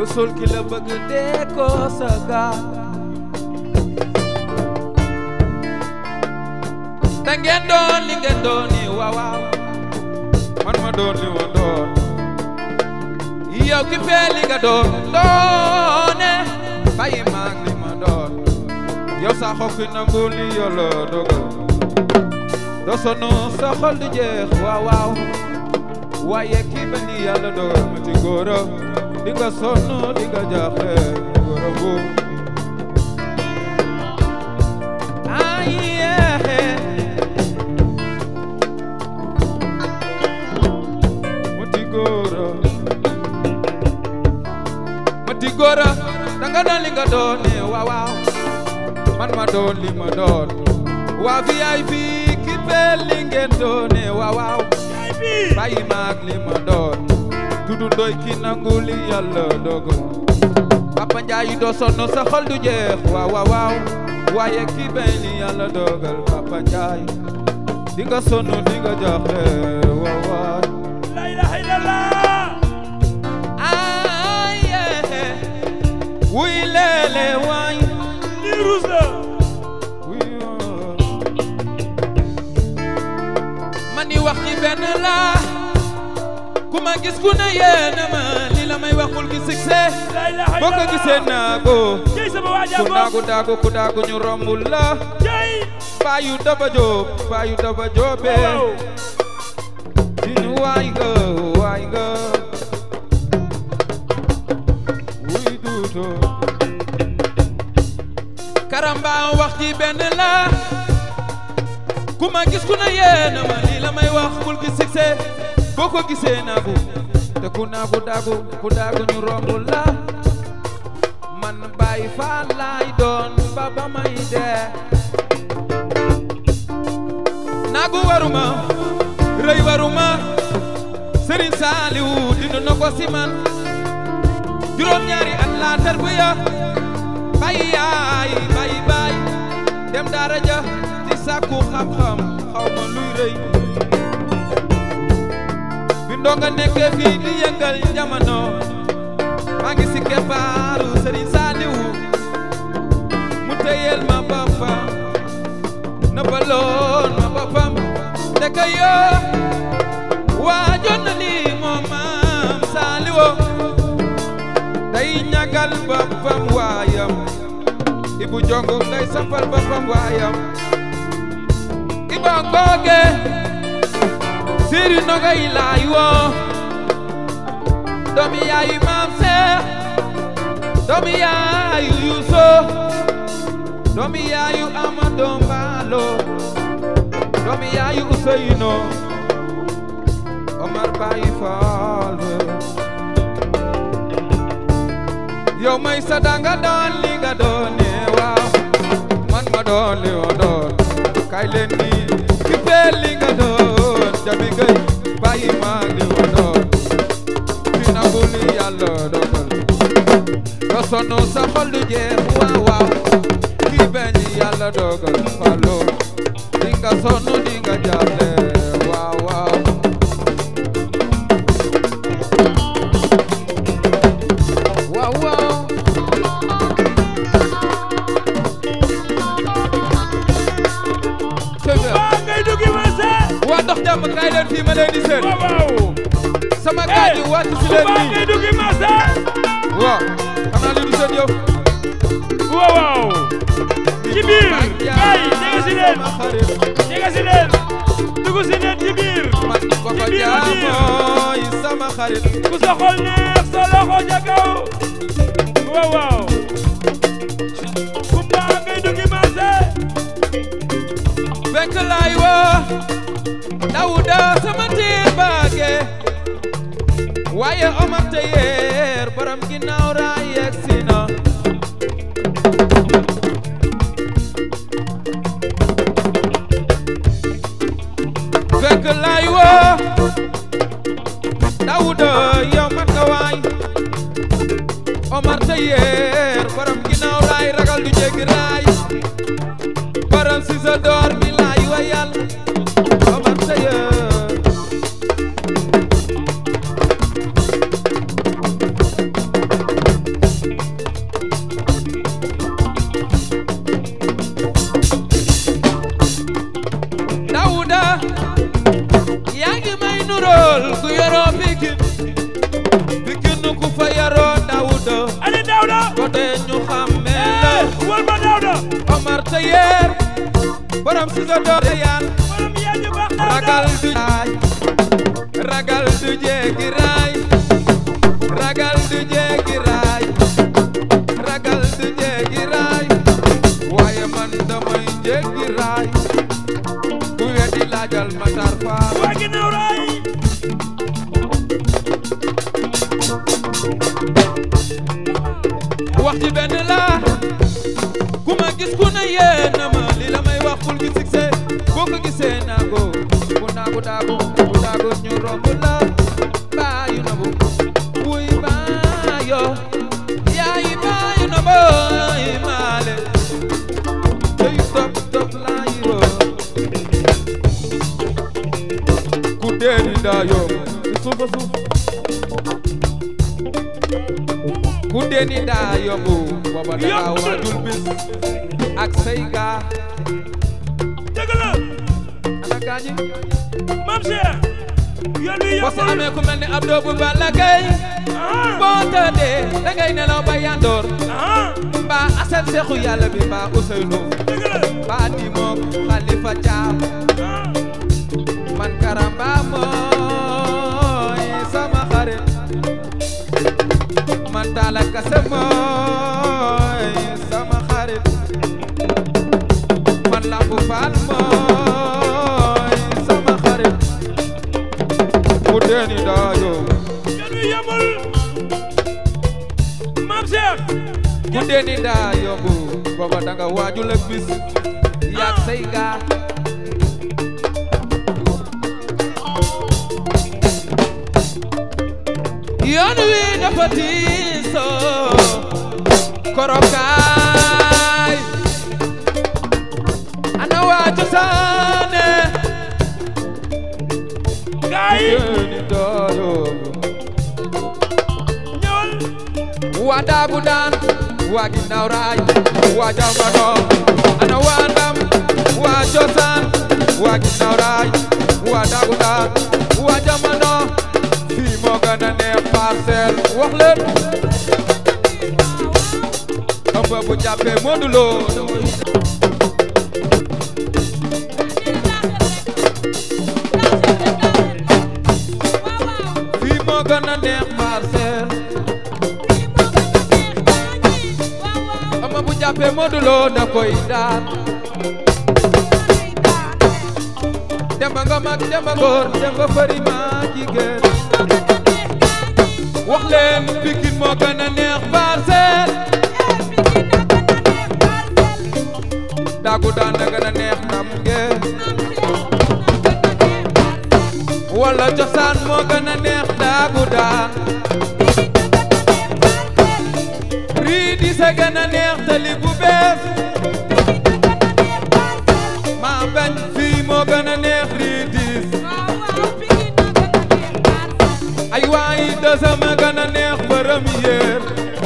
sol ki la bëgg dee ko sa gaal te ngeen doon li ngeen doon ni waaw waaw man ma doon li ma doon yow ki fee li nga doon doone bàyyi maag li ma doon yow sa xokki nangu li yàlla dogal doo sonn sa xol di jeex waaw waaw waaye kii ba ni yàlla dogal ma ci góora di nga sonn di nga jaaxle góora bu ay yeexe ma ti góora ma ti góora danga doon li nga doon ne waaw waaw man ma doon li ma doon waa VIP ki fee li ngeen doon ne waaw waaw bàyyi maag li ma doon dudu doy ki nangu li yàlla dogal Papa Njaay doo sonn sa xol du jeex waaw waaw waaw waaye ki bay li yàlla dogal Papa Njaay di nga sonn di nga jaaxle waaw waaw La ilaha illallah. ay eh, wuy leele waay Lii ruus la. wuy oh. man ni wax ci benn la ku ma gis ku ne yéena ma li la may waxul gi succès La ilaha boo ko illallah. gisee naago Jey sama waaja ku bopp. naagu daagu ku daagu ñu rombul la Jey. baayu daba joob baayu daba joobe Waaw. dinu waay nga waay nga wuy duuto karamba wax ji benn la ku ma gis ku ne yéena ma lii la may wax bul gi succès boo ko gisee naagu te ku naagu daagu ku daagu ñu rombul la man bàyyi fa laay doon ba ba may dee naagu waruma rëy waruma sëriñ saaliwu dina na ko si man juróom ñaari at laa tarbiya bàyyi yaay bàyyi baay dem daara ja di sàkku xam-xam xaw ma luy rëy bi ndonga nekkee fii di yëngal jamono maa ngi si keppaaru sëriñ saaliwu mu téyel ma boppam nëbbaloon ma boppam ndeka yoo waajoon na lii moom maam saaliwoo day ñagal boppam waayam ibu jongo day sampal boppam waayam iba ngooge siri nogay laay woo doomi yaayu maam seex doomi yaayu yuuso doomi yaayu amado mbaalo doomi yaayu useyno omar bayi faal yow may sa danga doon li nga doon ne waaw man ma doon li ma doon kay leen ni ki fee li nga doon jabi gay bàyyi ma li ma doon fi nangu li yàlla dogal doo sonn sa xol du jeex waaw waaw ki beñ yàlla dogal falo di nga sonn di nga jàlle waaw waaw waaw waaw dëgg Waa ngay duggi ma se. waa dox jàmm kaay leen fii ma leen di seen Waaw waaw. sama gaay yi wàcc si leen Waa nii ngay duggi ma se. waaw xanaa li du seen yow Waaw waaw. Ci biir. Gaay jege si leen. sama xarit Jege si leen. Dugg si leen ci biir. man ko ko Ci biir, ci biir. jaamooy sama xarit Ku sa xol neex sa loxo ca kaw. Waaw waaw. Kumba ngay duggi ma se. fekk laay woo dawuda sama tiir baage waaye omar te yeer borom ginnaaw raay yegg si na fekk laay woo dawuda yow mat nga waay omar te yeer borom ginnaaw raay ragal du jéggi raay borom si sa door mi laay wayal omar te yeer pël ku yaroo pikin pikin ku fa yaroo dawuda ani Daouda côté ñu xàmmee la wol ma Daouda Omar Tayer borom si sa doole yaan borom yaa ñu baax Daouda ragal du jaay ragal du jéggi raay ragal du jéggi raay ragal du jéggi raay waaye man damay jéggi raay ku weddi laajal Matar Fall waa ginnaaw raay wax ci benn la ku ma gis ku ne yéena ma li la may wax bul gi succès boo ko gisee naago bu naagu daagu bu daagu ñu romb la baayu na bu wuy baayo yaayi baayu na booy maale tey top top laayi roo ku dee ni daa yomb ci suufa suuf ku dee ni daa yomb booba dangaa waajul bis ak say gaa dëgg la ana gaañi Mame Cheikh yoon wi boo si yombul amee ku mel ni Abdou bu Balla Gaye ah boo tëddee da ngay nelaw ba yandoor ah mbaa aset seexu yàlla bi mbaa Ousseynou dëgg la mbaa di moom Khalifa Thiam ah man karamba mooy sama xarit man Talla Kassé mooy sama xarit man Lampu Fall mooy sama xarit mu deeni daayo yoon wi yombul Mame Cheikh mu deeni daayo bu booba danga waajul ak bis yaag say gaa yoon wi dafa tiisoo korokaay ana waa cosaane gaay deeni daayo ñëwal waa daagu daan waa ginnaaw raay waa jamono ana waa ndam waa cosaan waa ginnaaw raay waa daagu daan waa jamono fii moo gën a neex parcelle wax leen ëmb bu jàppee Modou Lo fii moo gën a neex parcelle ëmb bu jàppee Modou Lo da koy daan demba nga mag demba góor demba fari ma jigéen wax leen Pikine moo gën a neex parcelle daagu daan na gën a neex ndam ngeen wala cosaan moo gën a neex daagu daan rii di sa gën a neex tali bu bees maa bañ fii moo gën a neex rii diis ay waayi deuxième a gën a neex première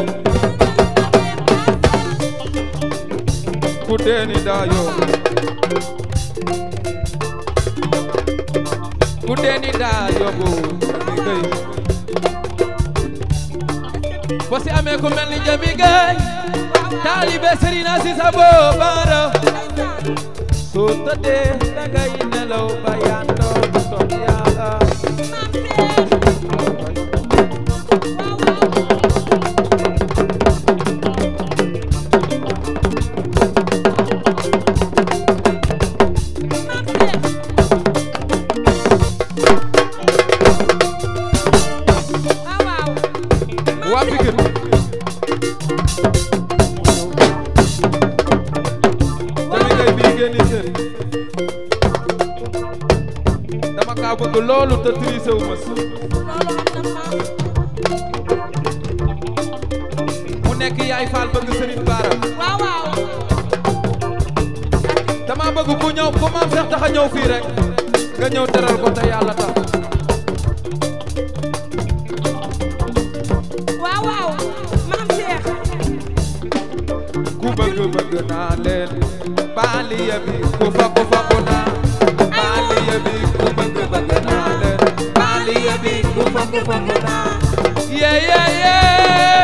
ku deeni daayo ku deeni daayo bu Jami Gay boo si amee ku mel ni Jami Gay taalibe Serigne Aziz Abo Bara soo tëddee dangay nelaw ba yandoo bu toog yàlla waa Pikine Jami Gay bii génni seen dama kaa bëgg loolu te triché wu ma si mu nekk yaay faal bëgg Serigne Bara dama bëgg ku ñëw ku maam Seex tax a ñëw fii rek nga ñëw teral ko te yàlla tax ku bëgg bëgg naa leen baaliya bi ku fa ku fa ku naa baaliya bi ku bëgg bëgg naa leen baaliya yeah yeah yeah